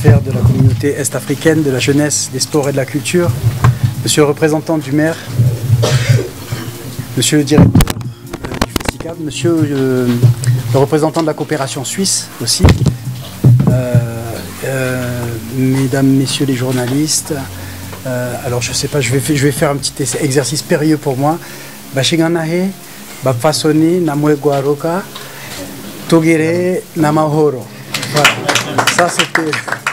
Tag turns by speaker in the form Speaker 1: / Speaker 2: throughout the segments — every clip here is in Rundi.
Speaker 1: d'affaires de la communauté est-africaine, de la jeunesse, des sports et de la culture, monsieur le représentant du maire, monsieur le directeur euh, du FESTICAB, monsieur euh, le représentant de la coopération suisse aussi, euh, euh, mesdames, messieurs les journalistes. Euh, alors je sais pas, je vais, fa- je vais faire un petit essai- exercice périlleux pour moi. Bashinganahe, Bafasoni, Namwegwaroka, Togere, Namahoro. Voilà. Ça c'était.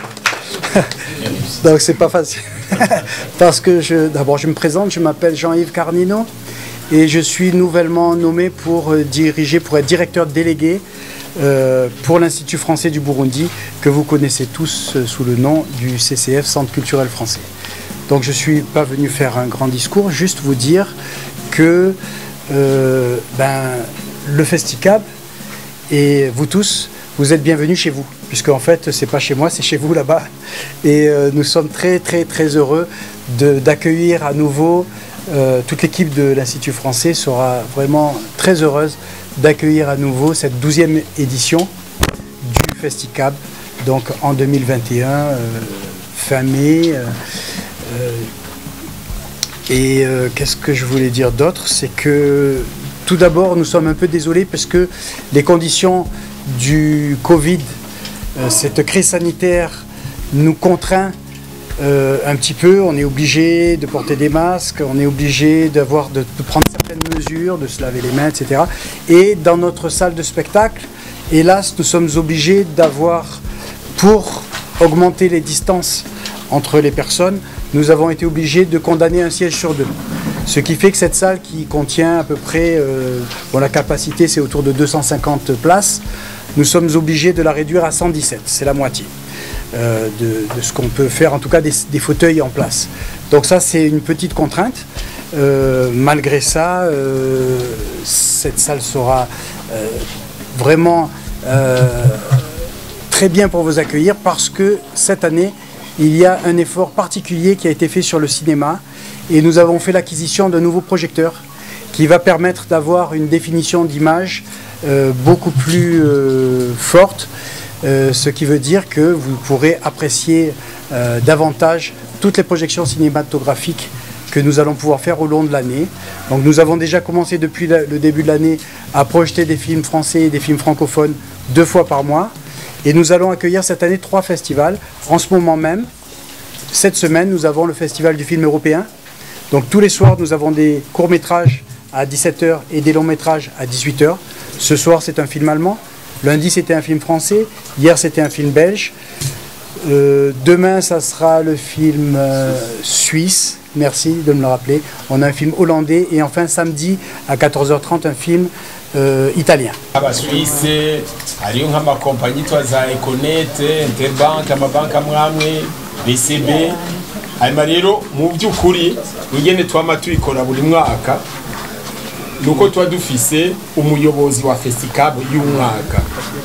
Speaker 1: Donc c'est pas facile. Parce que je, d'abord je me présente, je m'appelle Jean-Yves Carnino et je suis nouvellement nommé pour euh, diriger, pour être directeur délégué euh, pour l'Institut français du Burundi que vous connaissez tous euh, sous le nom du CCF, Centre culturel français. Donc je ne suis pas venu faire un grand discours, juste vous dire que euh, ben, le Festicab et vous tous, vous êtes bienvenus chez vous, puisque en fait, c'est pas chez moi, c'est chez vous là-bas. Et euh, nous sommes très, très, très heureux de- d'accueillir à nouveau. euh, toute l'équipe de l'Institut français sera vraiment très heureuse d'accueillir à nouveau cette douzième édition du Festicab, donc en 2021, euh, fin mai. euh, euh, et euh, qu'est-ce que je voulais dire d'autre C'est que tout d'abord, nous sommes un peu désolés parce que les conditions du Covid, euh, cette crise sanitaire, nous contraint euh, un petit peu. On est obligé de porter des masques, on est obligé d'avoir de, de prendre certaines mesures, de se laver les mains, etc. Et dans notre salle de spectacle, hélas, nous sommes obligés d'avoir, pour augmenter les distances entre les personnes, nous avons été obligés de condamner un siège sur deux. Ce qui fait que cette salle qui contient à peu près, euh, bon, la capacité c'est autour de 250 places, nous sommes obligés de la réduire à 117, c'est la moitié euh, de, de ce qu'on peut faire, en tout cas des, des fauteuils en place. Donc ça c'est une petite contrainte. Euh, malgré ça, euh, cette salle sera euh, vraiment euh, très bien pour vous accueillir parce que cette année, il y a un effort particulier qui a été fait sur le cinéma et nous avons fait l'acquisition d'un nouveau projecteur qui va permettre d'avoir une définition d'image euh, beaucoup plus euh, forte, euh, ce qui veut dire que vous pourrez apprécier euh, davantage toutes les projections cinématographiques que nous allons pouvoir faire au long de l'année. Donc nous avons déjà commencé depuis la- le début de l'année à projeter des films français et des films francophones deux fois par mois. Et nous allons accueillir cette année trois festivals. En ce moment même, cette semaine, nous avons le Festival du film européen. Donc tous les soirs, nous avons des courts-métrages à 17h et des longs-métrages à 18h. Ce soir, c'est un film allemand. Lundi, c'était un film français. Hier, c'était un film belge. Euh, demain, ça sera le film euh, suisse. Merci de me le rappeler. On a un film hollandais. Et enfin, samedi, à 14h30, un film euh, italien.
Speaker 2: abaswise hariyo nk'amakompanyi yitwa za econete interbank amabanki amwe amwe bcb hanyuma rero mu by'ukuri ingene twama tuyikora buri mwaka nuko tuba dufise umuyobozi wa festicab y'umwaka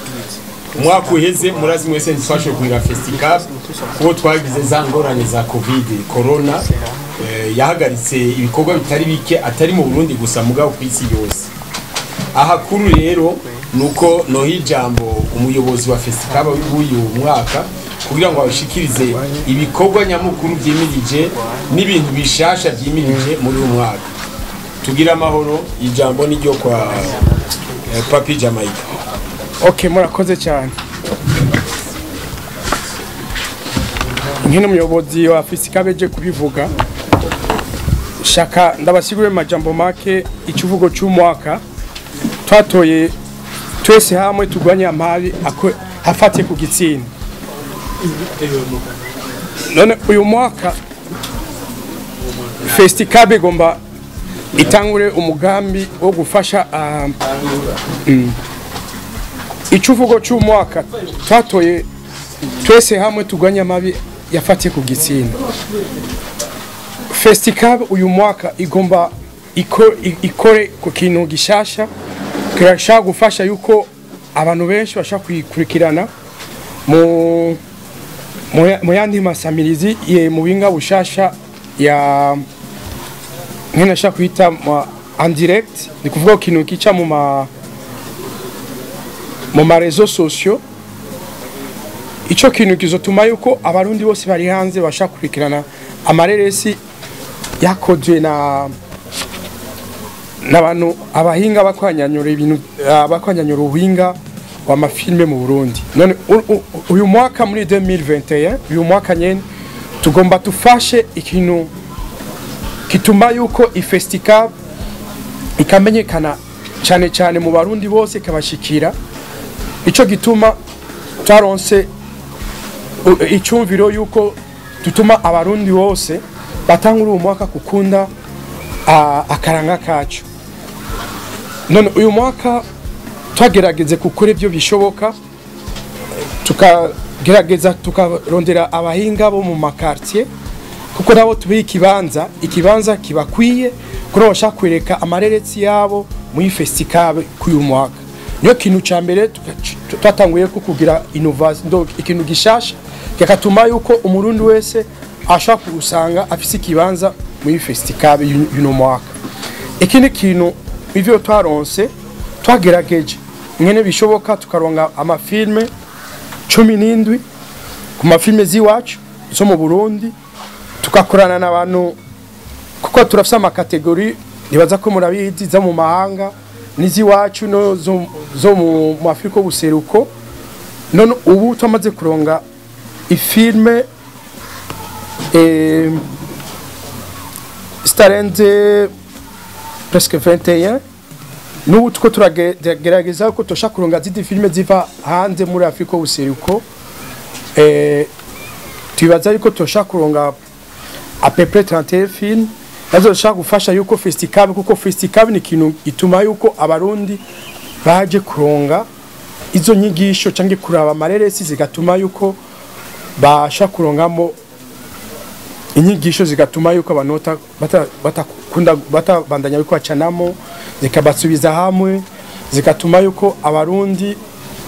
Speaker 2: umwaka uheze murazi mwese ntitwashoboye kugira festicab kuko twagize za ngorane za covid corona eh, yahagaritse ibikorwa bitari bike atari mu burundi gusa mugabo ku isi yose ahakuru rero nuko noha ijambo umuyobozi wa festikaba w'uyu mwaka kugira ngo abashikirize ibikorwa nyamukuru byimirije n'ibintu bishasha byimirije muri uyu mwaka tugire amahoro ijambo ni ryo kwa eh, papi jamaica
Speaker 3: ok murakoze cyane nk'ino umuyobozi wa fisika beje kubivuga shaka ndabasigurire majambo make ikivugo cy'umwaka twatoye twese hamwe turwanye amari ako- afatiye ku gitsina none uyu mwaka fesitikabe igomba itangure umugambi wo gufasha ah, ikivugo cy'umwaka twatoye twese hamwe turwanye amabi yafatiye ku gitsina fesitikabe uyu mwaka igomba iko- i- ikore ku kintu gishasha kirashaka gufasha yuko abantu benshi bashaka kuyikurikirana mu mu ya- mu yandi masamirizi ye mu binga bushasha ya nkenashaka kwita mu en direct ni kuvuga ku kintu kica mu ma mu marezo sosiyo icyo kintu kizotuma yuko abarundi bose bari hanze bashaka kurikirana amareresi yakozwe na n'abantu abahinga bakwanyanyura ibintu ah, bakwanyanyura ubuhinga w'amafilme mu Burundi none u- u- uyu mwaka muri 2021 uyu mwaka nyene tugomba tufashe ikintu kituma yuko ifestival ikamenyekana cyane cyane mu barundi bose ikabashikira ico gituma twaronse u- icyumviro yuko tutuma abarundi bose batangura uwo mwaka gukunda ah, akaranga kacu none uyu mwaka twagerageze gukora ibyo bishoboka tukagerageza tukarondera abahinga bo mu makartier kuko nabo tubiha ikibanza ikibanza kibakwiye kuko nabo bashaka kwereka amareresi yabo muri festikale k'uyu mwaka niyo kintu cya mbere tuka- twatanguye ko kugira innovation donc ikintu gishasha kigatuma yuko umurundi wese ashaka gusanga afise ikibanza muri festikale y'uyu y'uno mwaka ikindi kintu ivyo twaronse twagerageje mwene bishoboka tukaronga amafilme cumi n'indwi ku mafilme z'iwacu zo mu burundi tugakorana n'abantu kuko turafise amakategori nibaza ko murabizi zo mu mahanga n'iz'iwacu no zo, zo mu mu afurika y'ubuseruko none ubu twamaze kuronga ifilme eh, zitarenze presque 21 n'ubu tuko turagerageza ko tushaka kuronga zindi filime ziva hanze muri afurika y'ubuseruko eh, tubibaza yuko tushaka kuronga à peu près 31 films nazo dushaka gufasha yuko festikale kuko festikale ni ikintu gituma yuko abarundi baje kuronga izo nyigisho cyangwa kuraba amareresi zigatuma yuko basha kurongamo inyigisho zigatuma yuko abantu bata- bata- batakunda batabandanya yuko bacanamo zikabasubiza hamwe zigatuma yuko abarundi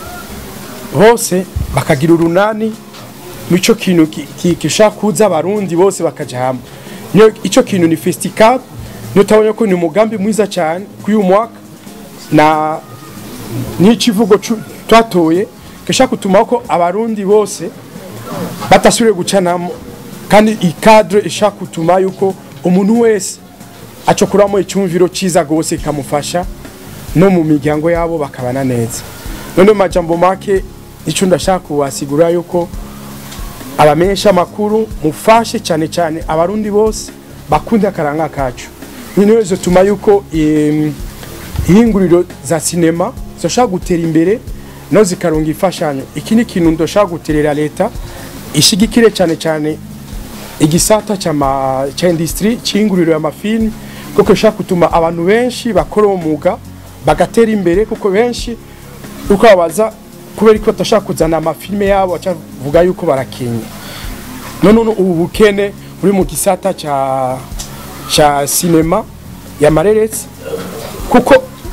Speaker 3: bose bakagira urunani mico kintu ki- ki- gishaka kuza abarundi bose bakaja hamwe niyo ico kintu ni festival niyo tabonye ko ni umugambi mwiza cyane k'uyu mwaka na n'ikivugo cu- twatoye gishaka gutuma ko abarundi bose batasubire gucanamo kandi ikadre ishaka gutuma yuko umuntu wese acokuramo icyumviro cyiza rwose kikamufasha no mu miryango yabo bakabana neza none mu majambo make icyo ndashaka kubasigura yuko abamenyesha amakuru mufashe cyane cyane abarundi bose bakunde akaranga kacu niyo zituma yuko em, ihinguriro za sinema zoshaka gutera imbere no zikaronga imfashanyo iki ni ikintu ndoshaka guterera leta ishigikire cyane cyane igisata cyama cya industry cyinguriro y'amafilm kuko ishaka gutuma abantu benshi bakora uwo mwuga bagatera imbere kuko benshi uko babaza kubera ko batashaka kuzana amafilme yabo bacavuga yuko barakenye none ubu bukene buri mu gisata cya cya sinema ya mareresi kuko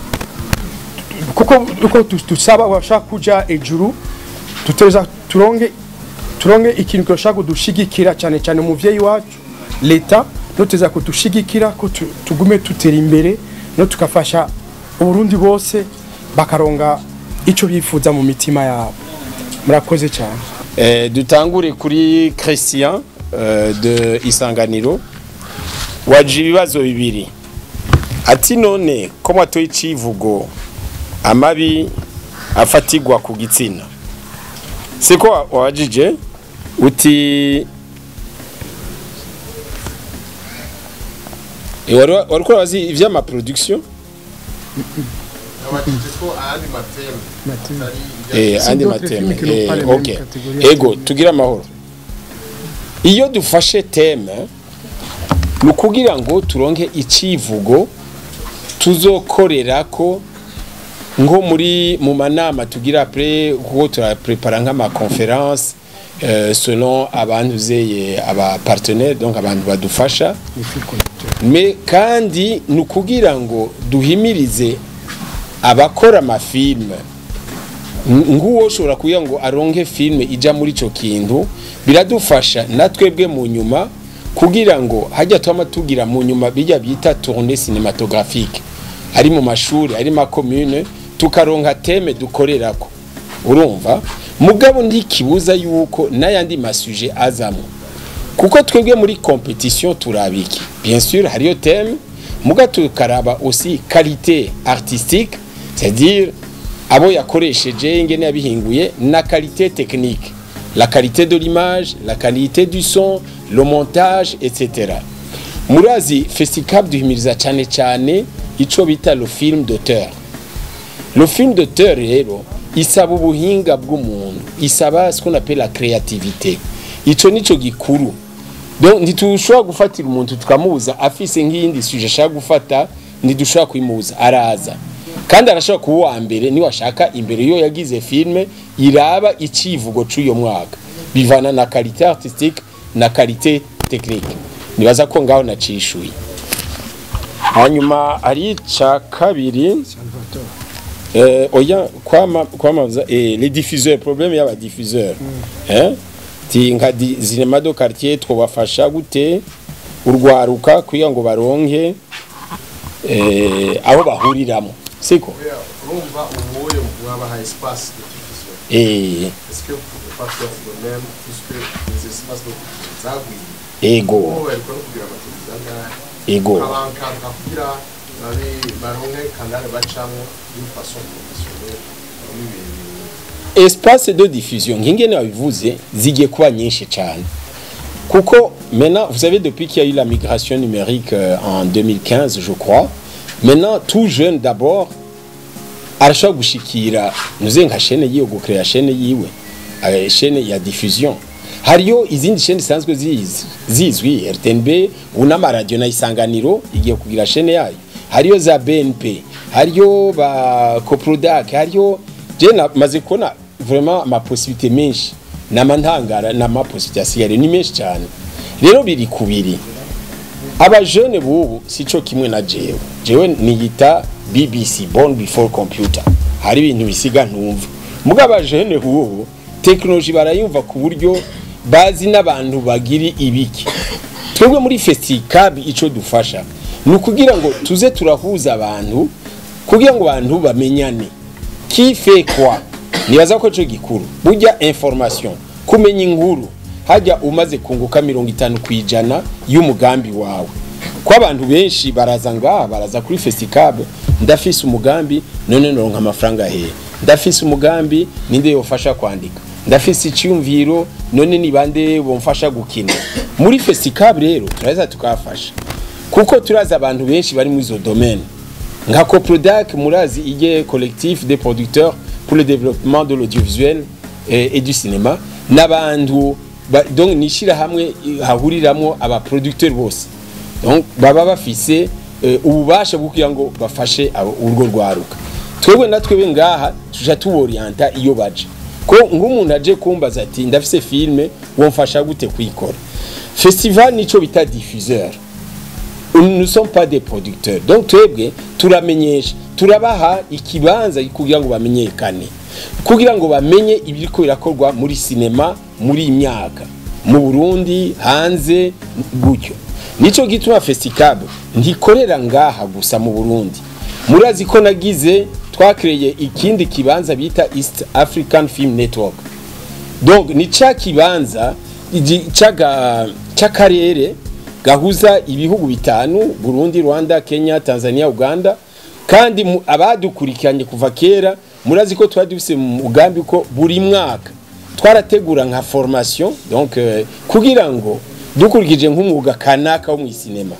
Speaker 3: kuko uko tu- tusaba bashaka kuja ejuru tuteza turonge turonge ikintu kirashaka kudushigikira cyane cyane umuvyeyi wacu leta noteza kudushigikira ko tu- tugume tutera imbere no tukafasha uburundi bose bakaronga ico bifuza mu mitima yabo murakoze cyane
Speaker 2: Eh, dutangure kuri christian eh, de isanganiro waje ibibazo bibiri ati none ko mwatoye icivugo amabi afatigwa ku gitsina siko wa- wabajije uti Eh, wari wa- wariko urabazi ivy'amaproduction Eh,
Speaker 1: C'est
Speaker 2: andi
Speaker 1: d'autres
Speaker 2: mateme
Speaker 1: films qui n'ont
Speaker 2: Eh,
Speaker 1: pas les mêmes
Speaker 2: ok
Speaker 1: catégories.
Speaker 2: ego tugire amahoro iyo dufashe teme ni ukugira ngo turonke icivugo tuzokorera ko nko muri mu manama tugira apre kuko turaprepara nk'amaconference euh, selon abantu zeye aba partenaire donc abantu badufasha me kandi ni ukugira ngo duhimirize abakora amafilme nguwo ushobora kugira ngo aronke filme ija muri ico kintu biradufasha na twebwe mu nyuma kugira ngo hajya twama tugira mu nyuma bijya bita tournée cinématographique ari mu mashuri ari ma commune tukaronka teme dukorerako urumva mugabo ntikibuza yuko n'ayandi masuje azamo kuko twebwe muri competition turabiki bien sûr hariyo thème muga tukaraba aussi qualité artistique c'est-à-dire abo yakoresheje ingene yabihinguye na qualité technique la qualité de l'image la qualité du son le montage etc murazi festicab duhimiriza cyane cyane ico bita le film d'auteur le film d'auteur rero isaba ubuhinga bw'umuntu isaba ce qu'on appelle la créativité ico nico gikuru donc ntitushobora gufatira umuntu tukamubuza afise nk'iyindi suje ashaka gufata ntidushobora kuyimubuza araza kandi arashobora kuba uwa mbere niwe ashaka imbere yo yagize filme iraba icivugo c'uyo mwaka bivana na qualité artistique na qualité technique nibaza ko ngaho nacishuye hanyuma ari ica kabiri eh, oya kwama kwamaza eh, les diffuseurs problème y'aba diffuseurs hein ti nka di- zinema do quartier twobafasha gute urwaruka kugira ngo baronke eh, aho bahuriramo siko
Speaker 4: urumva ubuye mwabaha espace de diffusion
Speaker 2: eh,
Speaker 4: est-ce que vous pouvez pas faire de même puisque les espaces de diffusion zagwiriye
Speaker 2: ego
Speaker 4: ubu bariko no kugira amateleviziyo angahe
Speaker 2: ego
Speaker 4: abankanka kugira babe baronke kanale bacamwo d'une façon professionnelle n'ibintu
Speaker 2: espace de diffusion nk'ingene wabivuze zigiye kuba nyinshi cyane kuko maintenant vous savez depuis qu'il y a eu la migration numérique euh, en 2015 je crois maintenant tout jeune d'abord arashobora gushikira nuze nka chaîne yiwe gucrea chaîne yiwe euh, chaîne ya diffusion hariyo izindi chaîne zisanzwe zizi zizwi RTNB un'amaradiyo na isanganiro igiye kugira chaîne yayo hariyo za BNP hariyo ba Coprodac hariyo je maze kubona vraiment amaposibilité menshi n'amantangara n'amaposibilité asigaye ni menshi cyane rero biri kubiri abajene bubu sico kimwe na jewe jewe niyita BBC born before computer hari ibintu bisiga ntumva muga abajene bubu technology barayumva ku buryo bazi n'abantu bagiri ibiki twebwe muri festicab ico dufasha ni ukugira ngo tuze turahuza abantu kugira ngo abantu bamenyane qui fait quoi nibaza ko ico gikuru burya information kumenya inkuru hajya umaze kunguka mirongo itanu ku ijana y'umugambi wawe ko abantu benshi baraza ngaha baraza kuri festicab ndafise umugambi none noronka amafaranga hehe ndafise umugambi ninde yofasha kwandika ndafise icyumviro none ni bande bomfasha gukina muri festicab rero turaza tukafasha kuko turazi abantu benshi bari muri izo domaine nka coprodac murazi ige collectif des producteurs pour le développement de l'audiovisuel et, et du cinéma n'abantu ba- donc nishira hamwe hahuriramwo aba producteurs bose donc baba bafise eh, ububasha bwo kugira ngo bafashe abo- urwo rwaruka twebwe na twebwe ngaha tuja tuborienta iyo baje ko nk'umuntu aje kumbaza ati ndafise filme womfasha gute kuyikora festival nico bita diffuseur nous ne sommes pas des producteurs donc twebwe turamenyesha turabaha ikibanza kugira ngo bamenyekane kugira ngo bamenye ibiriko birakorwa muri sinema muri iyi myaka mu burundi hanze gutyo nico gituma festicab ntikorera ngaha gusa mu burundi murazi ko nagize twakreye ikindi kibanza bita east african film network donc ni ca kibanza igi- c'aga- c'akarere gahuza ibihugu bitanu Burundi Rwanda Kenya Tanzania Uganda kandi mu- abadukurikiranye kuva kera murazi ko twari dufise mu mugambi ko buri mwaka twarategura nka formation donc euh, kugira ngo dukurikije nk'umwuga kanaka wo mu sinema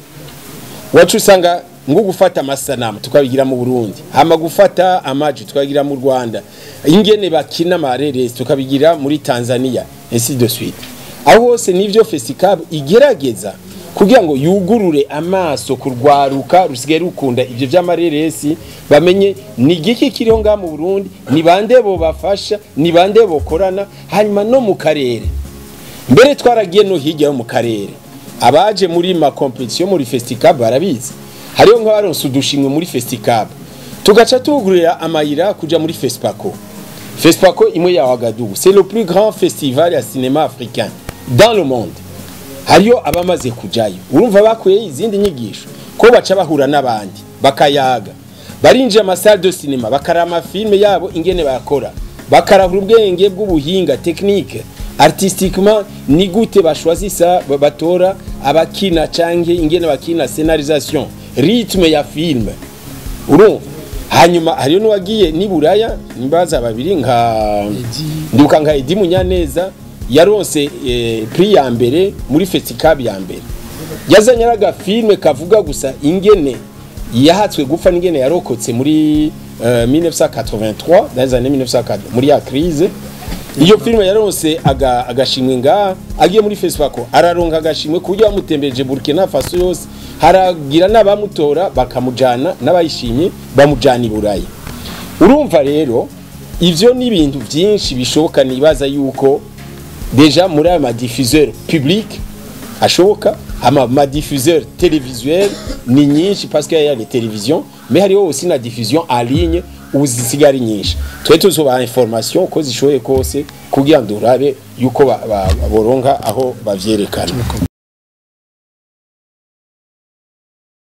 Speaker 2: wacu usanga ngo gufata amasanamu tukabigira mu Burundi hama gufata amaji tukabigira mu Rwanda ingene bakina amareresi tukabigira muri Tanzania ainsi de suite aho hose nivyo festicab igerageza kugira ngo yugurure amaso kurwaruka rusigaye rukunda ivyo vy'amareresi bamenye ni igiki kiriho ngaha mu Burundi ni bande bo bafasha ni bande bokorana hanyuma no mu karere mbere twaragiye no hirya yo mu karere abaje muri ma competition muri festicab barabizi hariho nk'abaronse udushimwe muri festicab tugaca tugurira amayira kuja muri fespaco fespaco imwe ya wagadugu c'est le plus grand festival ya cinéma africain dans le monde hariyo abamaze kujayo urumva bakuye izindi nyigisho ko baca bahura n'abandi bakayaga barinjira amasale de cinema bakaraba amafilme yabo ingene bayakora bakarahura ubwenge bw'ubuhinga technique artistiquement ni gute bashwazisa ba- batora abakina canke ingene bakina scenarisation rythme ya film urumva hanyuma hariyo n'uwagiye ni buraya nimbaza babiri nka ndibuka nka Edi Munyaneza yaronse eh, prix ya mbere muri festival ya mbere yazanye araga filme kavuga gusa ingene yahatswe gupfa n'ingene yarokotse muri eh, 1983 dans les années 1980 muri ya crise iyo filime yaronse aga- agashimwe ngaha agiye muri festival araronka agashimwe ku buryo bamutembereje burkina faso yose haragira n'abamutora bakamujana n'abayishimye bamujana i burayi urumva rero ivyo ni ibintu byinshi bishoboka nibaza yuko deja muri aya madifuseur public ashoboka ama madifuseur télévisuel ni nyinshi parce qu'il y a les télévisions mais hariho aussi na diffusion en ligne ubu zisigaye ari nyinshi twe tuzobaha information uko zishoboye kose kugira ngo turabe yuko ba- ba- boronka aho bavyerekana